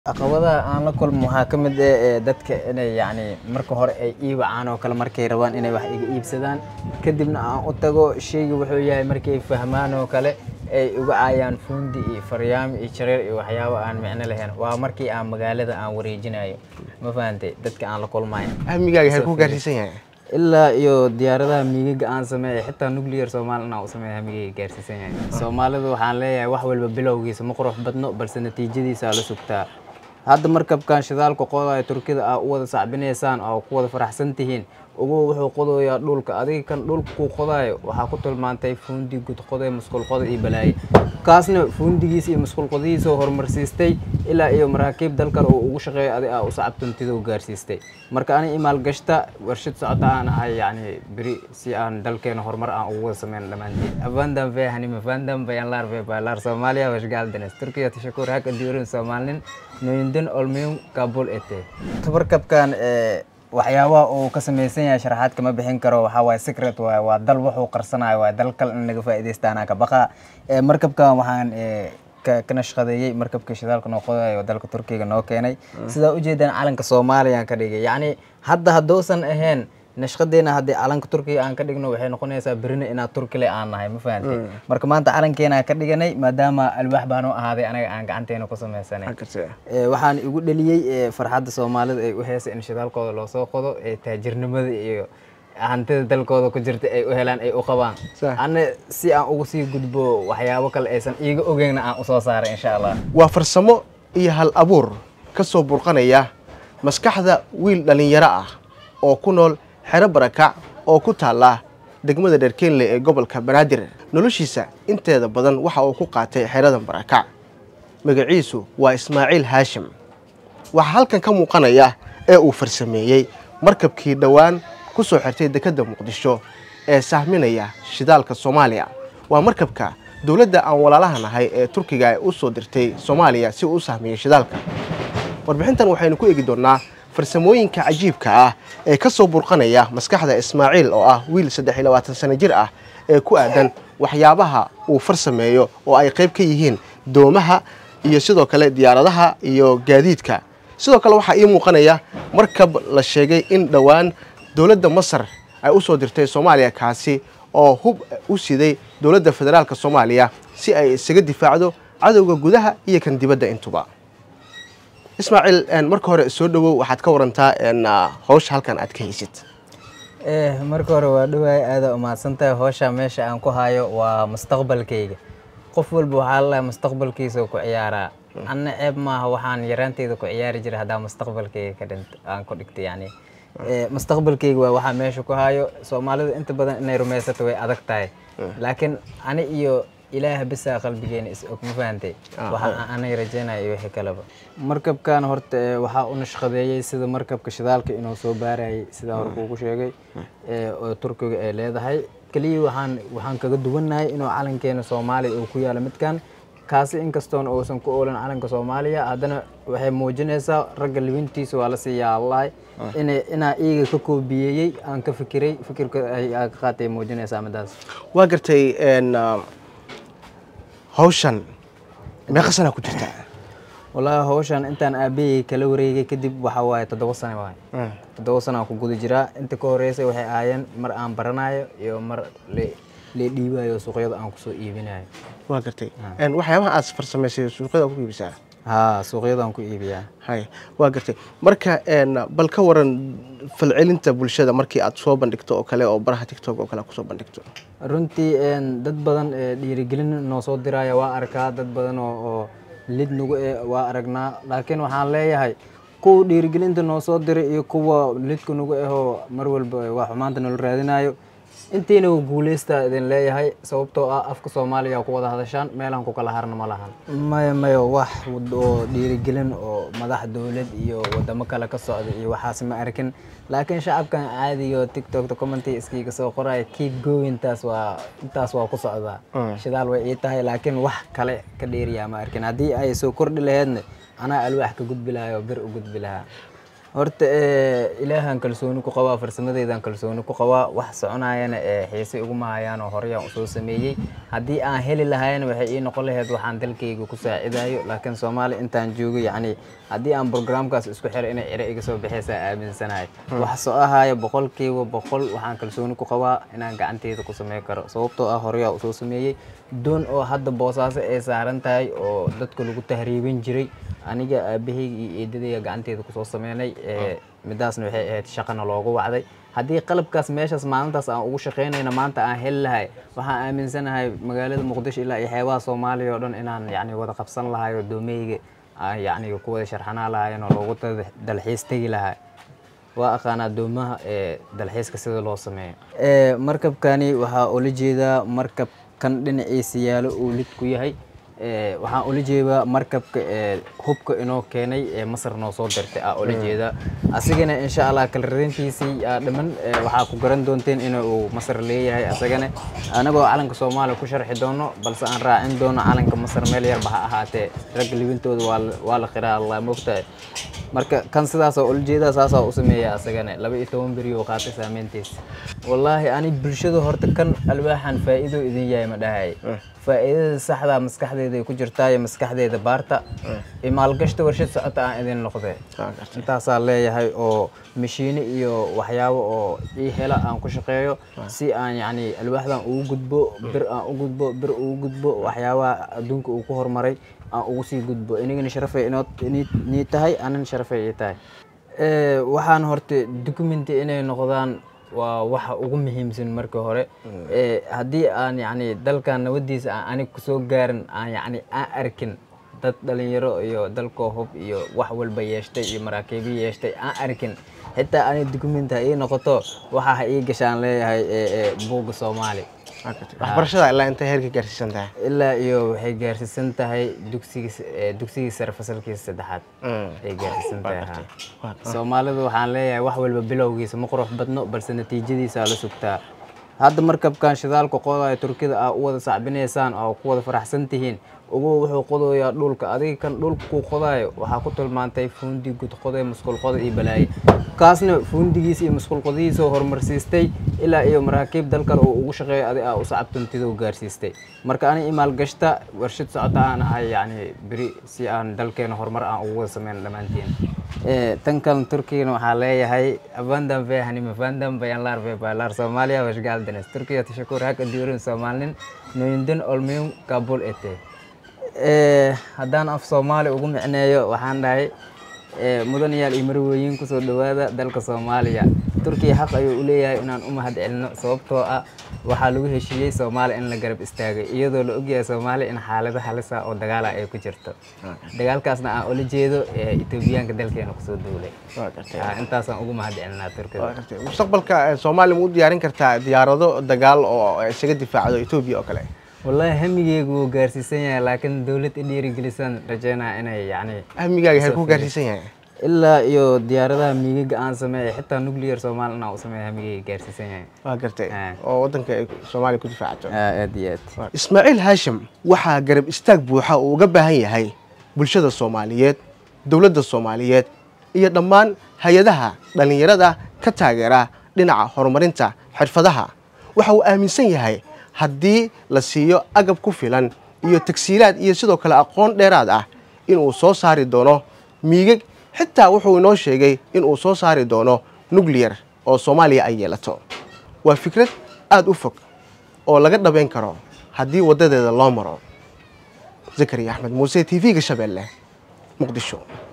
caqabadaha aan la kulmo waxaa ka mid ah ee dadka inay yacni marka hore ay ii wacaan oo kale markay rabaan inay wax iga iibsadaan kadibna aan u tago sheyga wuxuu yahay markay fahmaan oo kale ay uga caayaan fuundi iyo faryaamo iyo jareer iyo waxyaabo aan micno lahayn waa markii aan magaalada aan wareejinayo ma fahantay dadka aan la kulmayo ahmigaaga hay ku gaarsiisan yahay ilaa iyo diyaaradaha miigaga aan sameeya xitaa nuclear soomaali inaan u sameeya hamigayga gaarsiisan yahay soomaalidu waxaan leeyahay wax walba bilowgiisa ma qurux badno balse natiijadiisa la sugtaa hadda markabkan shidaalka qodayo turkida aa u wada sacbinaysaan oo ku wada faraxsan tihiin ugu wuxuu qodayaa dhulka adiga kan dhulka kuu qodayo waxaa ku tilmaantay fuundi gudqoday musqulqoda iyo balaaye kaasna fuundigiisa iyo musqulqodihiisa horumarsiistay ilaa iyo maraakiib dal kale uu ugu shaqeeyo adi aa u sacabtuntida u gaarsiistay marka ani imaalgashta warshad socota aan ahay yacni beri si aan dalkeena horumar aan ugu wada sameyn dhammaanteed avandan ve hanima vandan bayanlar ve baylar soomaaliya washgaaldanes turkiya tashakur haka diurin soomaalnin noyindin olmiyum kabul ete tabarkabkan waxyaabaha uu ka samaysan yahay sharaxaad kama bixin karo waxaa waaye secret waaye waa dal wuxuu qarsanayo waaye dal kale in laga faa'iidaysta anaa ka baqa markabkan waxaan ka nashqadeeyey markabka shidaalka noo qodayo dalka turkiga noo keenay sidaa ujeedaan calanka soomaaliya ka dhigay yacni hadda hadduusan ahayn nashqadeena haddii calanka turkiga aan ka dhigno waxay noqonaysaa berina inaad turkile aan nahay ma fahantay marka maanta calankeena ka dhiganay maadaama alwaax baan u ahaaday anaga aan gacanteena ku samaysanay waxaan igu dheliyey farxadda soomaalida ay u heesay in shidaalkooda loo soo qodo ee taajirnimada iyo hantida dalkooda ku jirta ay u helaan ay u qabaan ana si aan ugu sii gudbo waxyaabo kale aysan iiga ogeyna aan usoo saaray insha allah waa farsamo iyo hal abuur ka soo burqanaya maskaxda wiil dhallinyaro ah oo ku nool xero barakac oo ku taalla degmada dherkenle ee gobolka banaadir noloshiisa inteeda badan waxa uu ku qaatay xeradan barakac magaciisu waa ismaaciil haashim waxaa halkan ka muuqanaya ee uu farsameeyey markabkii dhowaan ku soo xirtay dekedda muqdisho ee sahminaya shidaalka soomaaliya waa markabka dowladda aan walaalaha nahay ee turkiga ay u soo dirtay soomaaliya si uu u sahmiyo shidaalka warbixintan waxaynu ku eegi doonnaa farsamooyinka cajiibka ah ee ka soo burqanaya maskaxda ismaaciil oo ah wiil saddex iyo labaatan sano jir ah ee ku aadan waxyaabaha uu farsameeyo oo ay qayb ka yihiin doomaha iyo sidoo kale diyaaradaha iyo gaadiidka sidoo kale waxaa ii muuqanaya markab la sheegay in dhowaan dowladda masar ay u soo dirtay soomaaliya kaasi oo hub u siday dowladda federaalka soomaaliya si ay isaga difaacdo cadowga gudaha iyo kan dibadda intuba ismaaciil marka hore soo dhowow waxaad ka warantaa hawsha halkan aad ka haysid marka hore waa dhawaay aada umahadsantahay howsha meesha aan ku hayo waa mustaqbalkayga qof walba waxaa lalahay mustaqbalkiisa ku ciyaaraa anna ceeb maaha waxaan yaraanteyda ku ciyaari jiray haddaa mustaqbalkayga ka dhint aan ku dhigtay yani mustaqbalkayga waa waxaa meesha ku hayo soomaalida inta badan inay rumaysato way adag tahay laakiin ani iyo ilaah bisaa qalbigeena is og ma fahantay waxa anay rajeynaya iyo wixii kaleba markabkan horta waxaa u nashqadeeyey sida markabka shidaalka inuu soo baarayay sidaa hore kuugu sheegay oo turkiga ay leedahay keliya waxaan waxaan kaga duwannahay inuu calankeena soomaaliya uu ku yaalo midkan kaasi inkastoona uusan ku oolan calanka soomaaliya haddana waxay muujinaysaa ragga libintiisa waa lasii yaablahay ina inaa iiga ka koobiyeeyey aan ka fikiray fikirka ay ka qaatay muujinaysaa midaas waa gartay hawshan meeqa sanaa ku jirta wallaahi hawshan intaan aabahey kala wareegay kadib waxa waaye toddoba sano waay toddoba sano aan ku guda jiraa inta ka horeysay waxay ahaayeen mar aan baranayo iyo mar lee dhiibayo suuqyada aan kusoo iibinayo waa gartay waxyaabaha aad farsamaysay suuqyada ku iibisaa haa suuqyadaan ku iibiyaa hay waa gartay marka bal ka waran falcelinta bulshada markii aad soo bandhigto oo kale oo baraha tictok oo kale kusoo bandhigto runtii dad badan dhiirigelin noo soo diraya waa arkaa dad badan oo lid nagu e waa aragnaa laakiin waxaan leeyahay kuwa dhiirigelinta noo soo diray iyo kuwa lidka nagu ahoo mar walba waa xumaanta nala raadinayo intiina guuleystaa idin leeyahay sababtoo ah afka soomaaliya ku wada hadashaan meelaan ku kala harna ma lahan maya maya wax oo dhiirigelin oo madax dowlad iyo wadamo kale ka socda iyo waxaas ma arkin laakiin shacabkan caadiyo tiktokta commenty iskiiga soo qoraya keep going taas waa intaas waa ku socdaa shidaal way ii tahay laakiin wax kale ka dheeriyaa ma arkin haddii ay soo kordhi laheedna anaa alwaax ka gudbi lahay oo bir u gudbi lahaa horta eh, ilaahan kalsooni ku qabaa farsamadeydan kalsooni ku qabaa wax soconayana ee xiise iguma hayaan oo horeyaan usoo sameeyey haddii aan heli lahayna waxay ii noqon lahayd waxaan dalkayga ku saacidayo laakiin soomaali intaan joogo yacni haddii aan programkaas isku xiro inay ciro iga soo baxaysaa aaminsanahay wax soo ahaya boqolkiiba boqol waxaan kalsooni ku qabaa inaan gacanteyda ku sameyn karo sababtoo ah horeyaa usoo sameeyey doon oo hadda boosaaso ay saaran tahay oo dadka lagu tahriibin jiray aniga aabahayga iyo eedadayga gacanteeda kusoo sameynay ee, midaasna waxay ahayd shaqana loogu wacday haddii qalabkaas meeshaas maalintaas aan ugu shaqeynayna maanta aan heli lahay waxaan aaminsanahay magaalada muqdisho ilaa iyo xeebaha soomaaliya oo dhan inaan yacni wada qabsan lahay oo doomeyga aan yacni ku wada sharxanaa lahayn oo loogu dal- dalxiis tegi lahay waa aqaanaa doomaha ee dalxiiska sida loo sameeyo Ee, markabkani waxaa ula jeedaa markab kan dhinaciisa yaalo uu lid ku yahay Ee, waxaan ula jeedaa markabka ee hubka inoo keenay ee masar noo soo dirtay aa ula jeedaa asigana insha allah kalarayntiisii aa dhiman ee, waxaa ku garan doonteen in uu masar leeyahay asagana anagoo calanka soomaaliya ku sharxi doono balse aan raacin doono calanka masar meel yarba ha ahaatee ragga libintooda waa la- waa la qiraa allah mogtahay marka kan sidaasoo ula jeedaa saasaa u sameeya asagana laba iyo toban beri oo qaatay saameyntiisa wallaahi ani bulshada horta kan alwaaxan faa'iido idin yahay ma dhahay faa'iidada saxda maskaxdeeda ay ku jirtaa iyo maskaxdeeda baarta iyo maalgashta warshad socota aan idin noqde intaasaa leeyahay oo mashiine iyo waxyaabo oo ii hela aan ku shaqeeyo si aan yacni alwaaxdan ugu gudbo bir aan u gudbo bir ugu gudbo waxyaabaha adduunka uu ku horumaray aan ugu sii gudbo inagana sharafay inoo nii tahay anan sharafay ii tahay Eh, waxaan horta documenti inay noqdaan waa waxa ugu muhiimsan marka hore Eh, haddii aan yacni dalkan nabadiisa aan anig kusoo gaarin aan yacni aan arkin dad dhalinyaro iyo dalkoo hub iyo wax walba yeeshtay iyo maraakiibo yeeshtay aan arkin xitaa ani documenti ha ii noqoto waxa ha ii gashaan leeyahay eh, eh, buugga soomaali waxbarashada ilaa intay heerka gaarsiisan tahay ilaa iyo waxay gaarsiisan tahay dugsiga eh, dugsigii sare fasalkiisa saddexaad ay gaarsiisan tahay haa. soomaalidu waxaan leeyahay wax walba bilowgiisa ma qurux badno balse natiijadiisa la sugtaa hadda markabkan shidaalka qodaya turkida aa u wada sacbinaysaan oo ku wada faraxsan tihiin ugu wuxuu qodayaa dhulka adiga kan dhulka kuu qodayo waxaa ku tilmaantay fuundi gud qoday musqul qoda iyo balaaye kaasna fuundigiisa iyo musqul qodihiisa oo horumarsiistay ilaa iyo maraakiib dal kale uu ugu shaqeeyo adi aa u sacabtuntiduu gaarsiistay marka ani imaalgashta warshad socota aan ahay yacni beri si aan dalkeena horumar aan ugu wada sameyn dhammaantiin Eh, tan kalan turkigana waxaa leeyahay abandan ve hanima vandan bayanlar ve balar soomaaliya washgaldanes turkiya tashakur hak aduurin soomaalinin noyindin olmiyum kabul ete Eh, haddaan af soomaali ugu micneeyo waxaan dhahay eh, mudanayaal iyo marwooyin kusoo dhowaada dalka soomaaliya turkiya xaq ayuu u leeyahay inaan u mahad celino sababtoo ah waxaa lagu heshiiyey soomaaliya in la garab istaagay iyadoo la ogyahay soomaaliya in xaalado halisa oo dagaala ay ku jirto dagaalkaasna aan ula jeedo eh, etoobiyaanka dalkeena kusoo duulay Ah, intaasaan ugu mahad celinaa turkida mustaqbalka eh, soomaaliya ma u diyaarin kartaa diyaarado dagaal oo isaga difaacdo etoobiya oo kale wallaahi hamigeygu wuu gaarsiisan yahay laakiin dowlad i dhiirigelisan rajeynaa inay yacni hamigaaga heer ku gaarsiisan yahay ilaa iyo diyaaradaha miigaga aan sameeya xitaa nuclear soomaali inaan u sameeya hamigeyga gaarsiisan yahay waa gartay Ah. oo waddanka ay soomaaliya ku difaacato Ah, aad iyo aad ismaaciil haashim waxaa garab istaag buuxa uu uga baahan yahay bulshada soomaaliyeed dowladda soomaaliyeed iyo dhammaan hay-adaha dhallinyarada ka taageera dhinaca horumarinta xirfadaha waxa uu aaminsan yahay haddii la siiyo agab ku filan iyo tagsiilaad iyo sidoo kale aqoon dheeraad ah inuu soo saari doono miigag xitaa wuxuu inoo sheegay inuu soo saari doono nuclear oo soomaaliya ay yeelato waa fikrad aada u fog oo laga dhabayn karo haddii waddadeeda loo maro zakariya axmed muuse t v-ga shabeelle muqdisho